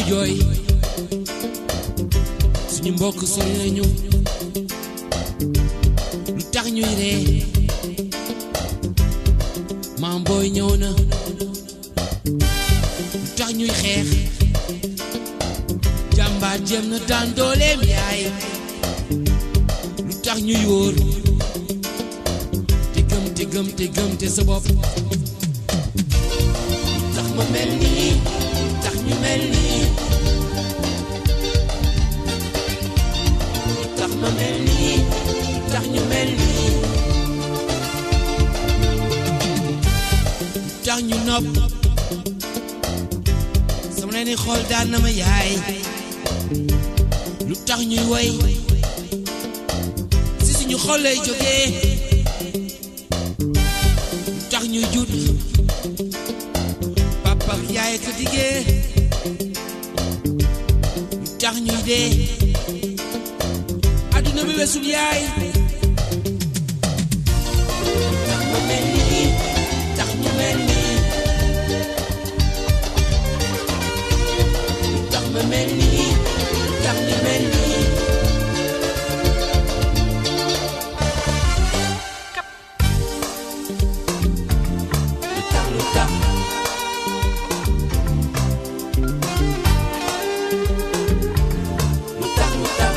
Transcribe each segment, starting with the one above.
jooy suñu mbokk sori nañu lu tax ñuy ree maam booy ñëw na lu tax ñuy xeex jàmbaar jéem na daan dooleem yaay lu tax ñuy wóor te gëm te gëm te gëm te sa bopp tax ma mel nii tax ñu mel nii tax ma mel nii tax ñu mel nii tax ñu nopp sama leen di xool daan na ma yaay lu tax ñuy woy si suñu xol lay jógee lu tax ñuy judd papa ak yaay ko diggee lu tax ñuy dee adduna bi wesul yaay tax ma mel nii tax ñu mel nii tax ma mel nii tax ñu mel nii lu tax lu tax lu tax lu tax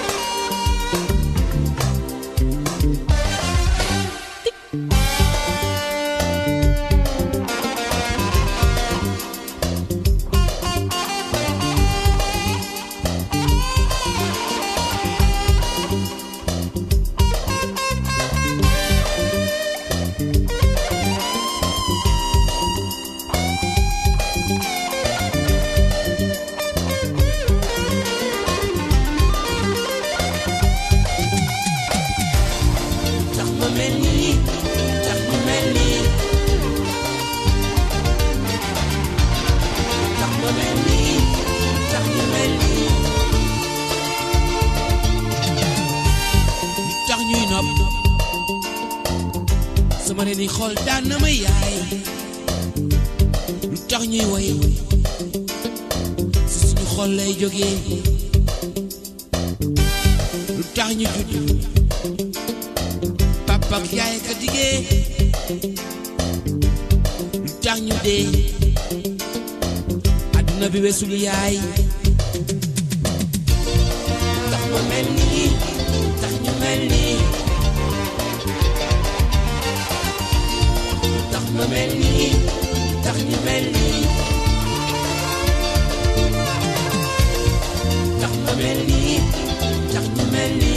tax ma mel nii tax ñu mel nii tax ma mel nii tax ñu mel nii lu tax ñuy nopp sama leen di xool daan na ma yaay lu tax ñuy woy si suñu xol lay jógee lu tax ñu judd papa ak yaay ka diggee lu tax ñu dee adduna bi wesul yaay tax ma mel nii tax ñu mel nii tax ma mel nii tax ñu mel nii tax ma mel nii tax ñu mel nii